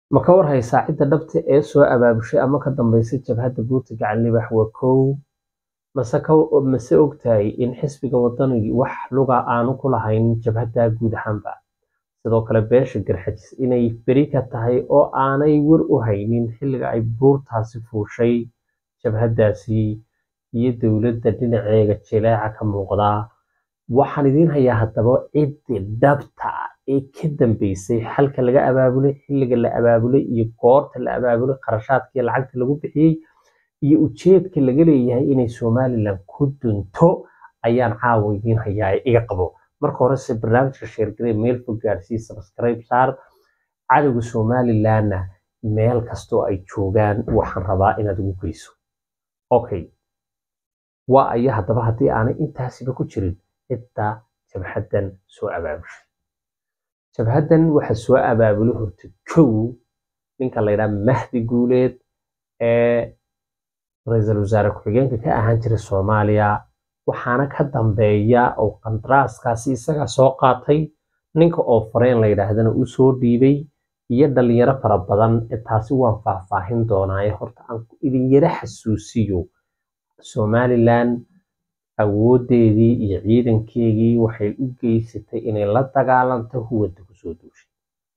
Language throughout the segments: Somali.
ma ka war haysaa cidda dhabta ee soo abaabushay ama ka dambeysay jabhadda buurta gacan libax waa kow mase ka mase ogtahay in xisbiga wadanigi wax luga aanu ku lahayn jabhadda guud ahaanba sidoo kale beesha garxajis inay beri ka tahay oo aanay war u haynin xilliga ay buurtaasi fuushay jabhaddaasi iyo dowladda dhinaceega jileeca ka muuqdaa waxaan idiin hayaa haddaba ciddii dhabta ah ee ka dambeysay xalka laga abaabulay xilliga la abaabulay iyo goorta la abaabulay qarashaadka iyo lacagta lagu bixiyey iyo ujeedka laga leeyahay inay somalilan ku dunto ayaan caawa idiin hayaa ee iga qabo marka horese barnaamijka sheergarey meel fog gaarsii subscribe saar cadowga somalilanna meel kastoo ay joogaan waxaan rabaa inaad ugu geyso okay waa aya haddaba haddii aanay intaasiba ku jirin cidda jabhaddan soo abaabushay jabhaddan waxa soo abaabulay horta kow ninka la ydhaha mahdi guuleed ee ra-iisul wasaare ku-xigeenka ka ahaan jiray soomaaliya waxaana ka dambeeya oo qandaraaskaasi isagaa soo qaatay ninka oo fareen la yidhaahdana u soo dhiibay iyo dhalinyaro fara badan taasi waan faahfaahin doonaaye horta aan idin yara xasuusiyo somalilan awoodeedii iyo ciidankeegii waxay u geysatay inay la dagaalanto huwanta kusoo duushay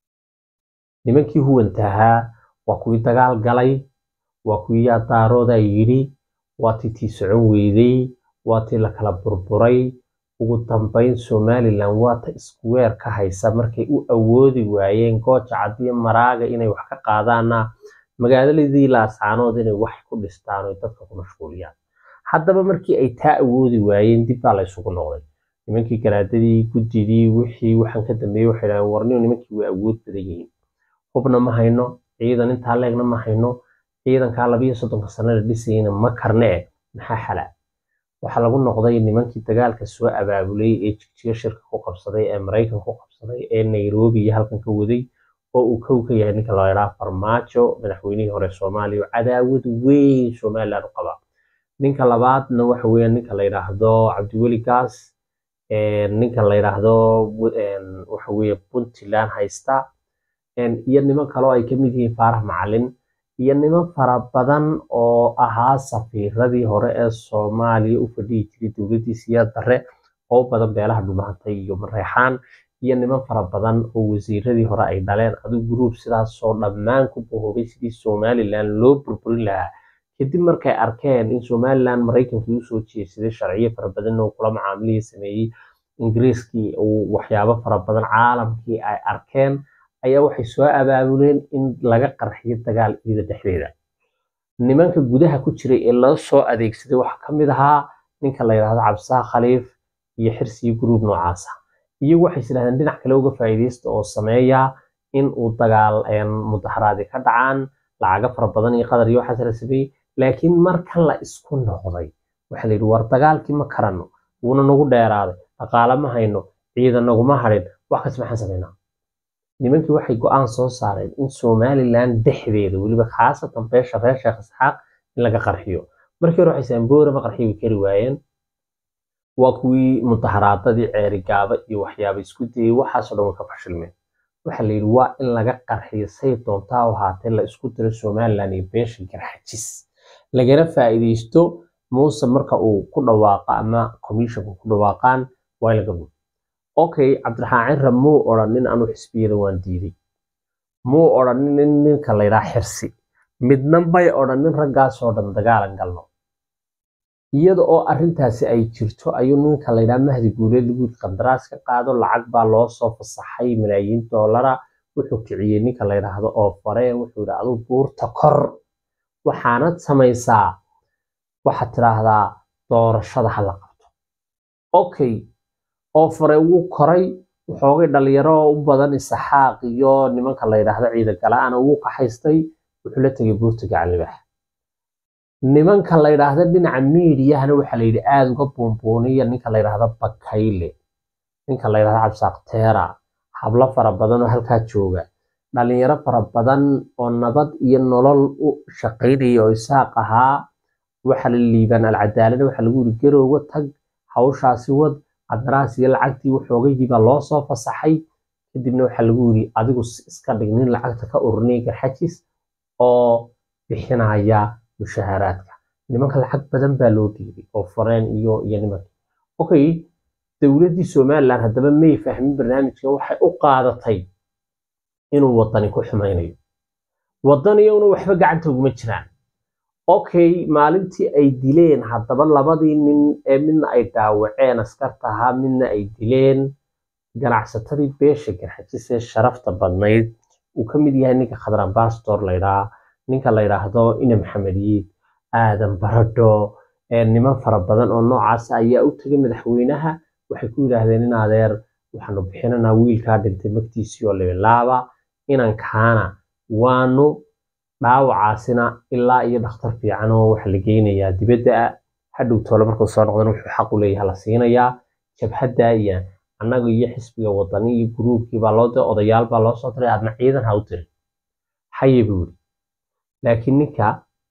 nimankii huwanta ahaa waa kuwii dagaal galay waa kuwii yaadaarooda yidhi waa tii tii socon weydey waa tii la kala burburay ugu dambeyn somalilan waa ta iskuweer ka haysa markay u awoodi waayeen gooja cadiyo maraaga inay wax ka qaadaana magaaladii laascaanood inay wax ku dhistaan oo dadka ku mashquuliyaan haddaba markii ay taa awoodi waayeen dib baa la isugu noqday nimankii garaadadii guddidii wixii waxaan ka dambeeyey waxay dhahdeen warniyo nimankii way awood badan yihiin hubna ma hayno ciidan intaa leegna ma hayno ciidankaa labiyo soddonka sano la dhisayna ma karne eh maxaa xala waxaa lagu noqday nimankii dagaalka soo abaabulay ee jigjiga shirka ku qabsaday ee maraykan ku qabsaday ee nairobi iyo halkan ka waday oo uu kow ka yahay ninka loo yidhaha farmaajo madaxweynihii hore soomaaliya oo cadaawad weyn somaliland u qaba ninka labaadna waxa weeyaan ninka la yidhaahdo cabdiweli gaas ninka la yidhaahdo waxa weeye puntland haysta iyo niman kaloo ay kamid yihiin faarax macalin iyo niman fara badan oo ahaa safiiradii hore ee soomaaliya u fadhihi jiray dowladdii siyaad darre oo badan beelaha dhumahantay iyo mareexaan iyo niman fara badan oo wasiiradii hore ay dhaleen adigu gruub sidaasoo dhammaan ku bahoobay sidii somalilan loo burburin lahaa kadib markay arkeen in somalilan maraykankii usoo jeedsaday sharciyo fara badan oo kula macaamilihii sameeyey ingiriiskii uu waxyaabo fara badan caalamkii ay arkeen ayaa waxay soo abaabuleen in laga qarxiyo dagaal ciida dhexdeeda nimanka gudaha ku jiray ee loo soo adeegsaday waxaa ka mid ahaa ninka la yidhaahdo cabdisaaq khaliif iyo xirsiyo gruub noocaasa iyagu waxay islahdeen dhinac kale uga faa'iidaysta oo sameeya in uu dagaal mudaharaadi ka dhacaan lacago fara badan iyo qadar iyo waxaas la sameeyey laakiin markan la isku noqday waxaa la yidhi war dagaalkii ma karanno wuuna nagu dheeraaday dhaqaale ma hayno ciidan naguma hadhin wax kas maxaan samaynaa nimankii waxay go-aan soo saareen in somalilan dhexdeeda weliba khaasatan beesha reer sheekh isxaaq in laga qarxiyo markii hore waxay saamboora ma qarxiyo way kari waayeen waa kuwii mudaharaadadii ceerigaaba iyo waxyaaba isku dayay waxaasoo dhan way ka fashilmeen waxaa la yidhi waa in laga qarxiyo say doontaa u ahaatee la isku diro somalilan iyo beesha garxajis lagana faa'iidaysto muuse marka uu ku dhawaaqo ama commissionka ku dhawaaqaan waa in laga gudo okay cabdiraxmaan cirra muu odhanin anuu xisbiyada waan diiday muu odhanin ninka la yidhaha xirsi midna bay odhanin raggaasoo dhan dagaalan galno iyada oo arrintaasi ay jirto ayuu ninka la yidhaha mahdi guuleed lagu yidhi qandaraas ka qaado lacag baa loo soo fasaxay malaayiin doolara wuxuu kiciyey ninka la yidhaahdo oo fareen wuxuu yidhi aduu buurta kor waxaanad samaysaa waxaad tidhaahdaa doorashada ha la qabto okay oo fare wuu koray waxoogay dhalinyaro u badan isaxaaq iyo nimanka la yidhaahdo ciidan gala-ana wuu kaxaystay wuxuu la tegay buurta gacanlibax nimanka la yidhaahdo dhinaca miidiyahana waxaa la yidhi aada uga buunbuuniya ninka la yidhaahdo bakayle ninka la yidhahdo cabsaaqteera hablo fara badan oo halkaa jooga dhalinyaro fara badan oo nabad iyo nolol u shaqaynaya oo isaaq ahaa waxa la liibaan alcadaalada waxaa lagu yiri garowga tag hawshaasi wad qandaraas iyo lacagtii waxoogayii baa loo soo fasaxay kadibna waxaa lagu yidhi adigu iska dhig nin lacagta ka ururinaya garxajis oo bixinaya mushaharaadka nimanka lacag badan baa loo dhiibay oo fareen iyo iyo nimanka okay dowladdii somaliland haddaba may fahmin barnaamijka waxay u qaadatay inuu wadani ku xumaynayo wadaniyowna waxba gacanta uguma jiraan okay maalintii ay dileen haddaba labadii nin ee midna ay dhaawaceen askarta ahaa midna ay dileen ganacsatadii beesha garxajis ee sharafta badnayd uu ka mid yahay ninka khadran bastor laydhaa ninka la yidhaahdo ina maxamediyiid aadan baradho niman fara badan oo noocaas ayaa u tegay madaxweynaha waxay ku yidhaahdeen in adeer waxaanu bixinanaa wiilkaa dhintay magtiisii oo libilaaba inankaana waanu dhaawacaasina ilaa iyo dhakhtar fiican oo waxa la geynayaa dibadda hadhow toole markuu soo noqdana wuxuu xaq u leeyahay la siinayaa jabhadda iyo annaga iyo xisbiga wadani iyo guruubkii baa loo diray odayaal baa loo soo diray aadna ciidan ha u dirin haye buu yidhi laakiin ninka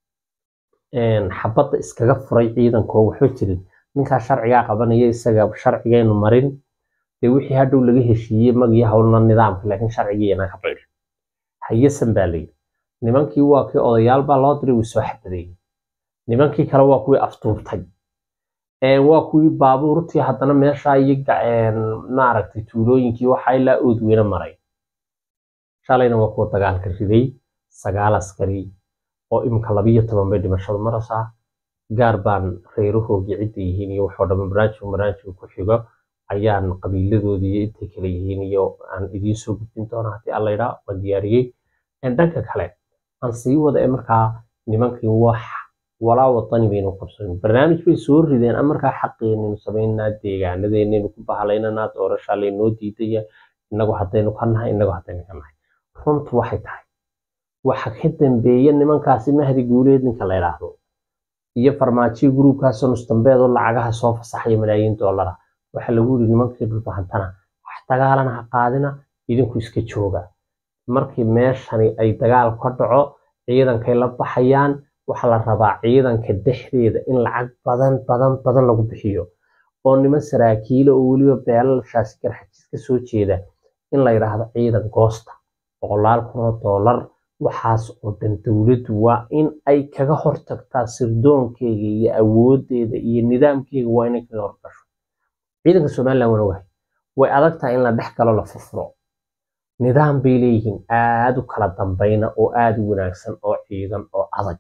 xabadda iskaga furay ciidankoo waxba jirin ninkaa sharcigaa qabanaya isaga sharcigaynu marin dee wixii hadhow laga heshiiyey magii howlna nidaamka laakiin sharcigii inaan ka baydhin hayasan baa layidhi nimankii waa kii odayaal baa loo diray wuu soo xabadeeyey nimankii kale waa kuwii aftuubtay waa kuwii baabuurtii haddana meeshaa iyo maaragtay tuulooyinkii waxaa ilaa oodweyne maray shalayna waa kuwa dagaalka riday sagaal askari oo imika labiyo toban bay dhimashadu maraysaa gaar baan reerahoogii cidda yihiin iyo waxoo dhamma barnaamijka barnaamijka ku xigo ayaan qabiiladoodii iyo intay kale yihiin iyo aan idiin soo gudbin doona haddii alla idhaa waan diyaariyey dhanka kale aan sii wada ee markaa nimankii wax walaa wadani baynu qabsanin barnaamij bay soo rideen a markaa xaqeenaynu samaynaa deegaanadeennaynu ku bahalaynanaa doorashaa laynoo diidaya innagu haddaynu ka nahay innagu haddaynu ka nahay runtu waxay tahay waxa ka dambeeya nimankaasi mahdi guuleed ninka la idhaahdo iyo farmaajiyo gruubkaasoo nusdambeed oo lacagaha soo fasaxaya malaayiin doolara waxaa lagu yidhi nimankii dhulbahantana wax dagaalana ha qaadina idinku iska jooga markii meeshani ay dagaal ka dhaco ciidankay la baxayaan waxaa la rabaa ciidanka dhexdeeda in lacag badan badan badan lagu bixiyo oo niman saraakiila oo weliba beelashaasi garxajis ka soo jeeda in la yidhaahdo ciidan goosta boqolaal kun oo doolar waxaas oo dhan dowladdu waa in ay kaga hortagtaa sirdoonkeega iyo awoodeeda iyo nidaamkeega waa inay kaga horgasho ciidanka somaliland waan ogahay way adag tahay in la dhex galo la furfuro nidaam bay leeyihiin aad u kala dambayna oo aad u wanaagsan oo ciidan oo adag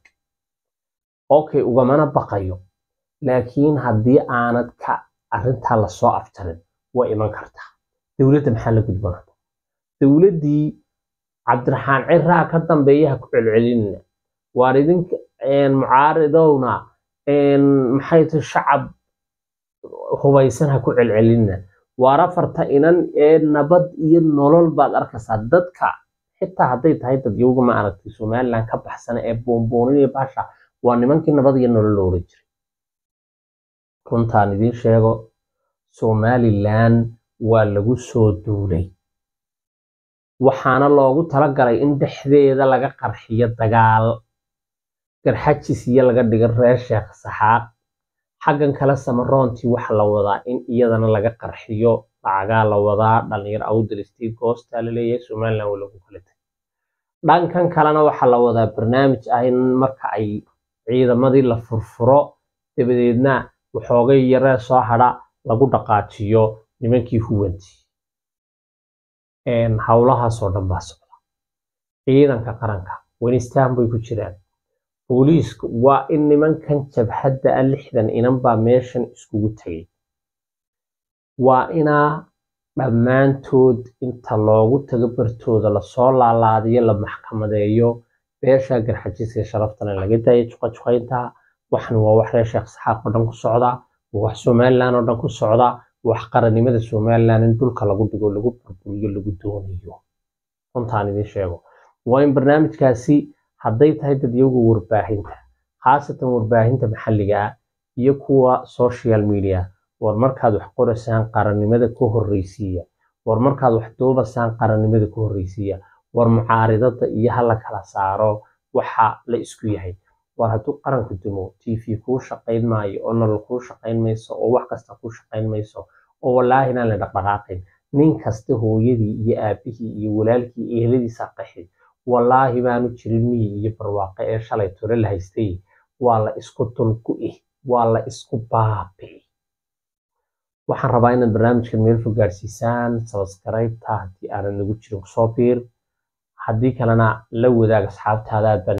okay ugamana baqayo laakiin haddii aanad ka arrintaa lasoo afjarin way iman kartaa dowladda maxaa la gudboonata dowladdii cabdiraxmaan ciraa ka dambeeya ha ku celcelinina waar idinka mucaaridowna maxay tahay shacab hubaysan ha ku celcelinina waar afarta inan ee nabad iyo nolol baad arkaysaa dadka xitaa hadday tahay dadyowga ma aragtay somaliland ka baxsana ee boonbooninaya baasha waa nimankii nabad iyo nolol la oran jiray runtaan idiin sheego somaliland waa lagu soo duulay waxaana loogu talagalay in dhexdeeda laga qarxiyo dagaal garxajis iyo laga dhigo reer sheekh saxaaq xaggan kale samaroontii waxa la wadaa in iyadana laga qarxiyo lacagaa la wadaa dhalinyaro awdalistii goostaa la leeyahay somaliland waa lagu kala tegay dhankan kalena waxaa la wadaa barnaamij ah in marka ay ciidamadii la furfuro dabadeedna waxoogay yaree soo hadha lagu dhaqaajiyo nimankii huwantii howlahaasoo dhan baa socda ciidanka qaranka wenistaan bay ku jiraan booliisku waa in nimankan jabhadda ah lixdan inan baa meeshan iskugu tegay waa inaa dhammaantood inta loogu tago bartooda lasoo laalaadiyo la maxkamadeeyo beesha garxajiska sharaftana laga daayo juqajuqaynta waxan waa wax reer sheekh saxaaq oo dhan ku socda waa wax somaliland oo dhan ku socda wax qarannimada somaliland in dhulka lagu dhigo lagu burburiyo lagu doonayo runtaan idiin sheego waa in barnaamijkaasi hadday tahay dadyowga warbaahinta khaasatan warbaahinta maxalliga ah iyo kuwa social media war markaad wax qoraysaan qarannimada ka horreysiiya war markaad wax duubasaan qarannimada ka horreysiiya war mucaaridada iyo ha la kala saaro waxa la isku yahay war hadduu qaranku dumo t v kuu shaqayn maayo oo nolol kuu shaqayn mayso oo wax kasta kuu shaqayn mayso oo wallaahi inaan la dhaqdhaqaaqin nin kasta hooyadii iyo aabihii iyo walaalkii iyo eheladiisa qaxi wallaahi baanu jirin miyi iyo barwaaqe ee shalay tore la haystay waa la isku dulgu'i waa la isku baabi'i waxaan rabaa inaad barnaamijkan meel fog gaarsiisaan sabskaraybta haddii aanan nagu jirin kusoo biir haddii kalena la wadaag asxaabtaada aad baan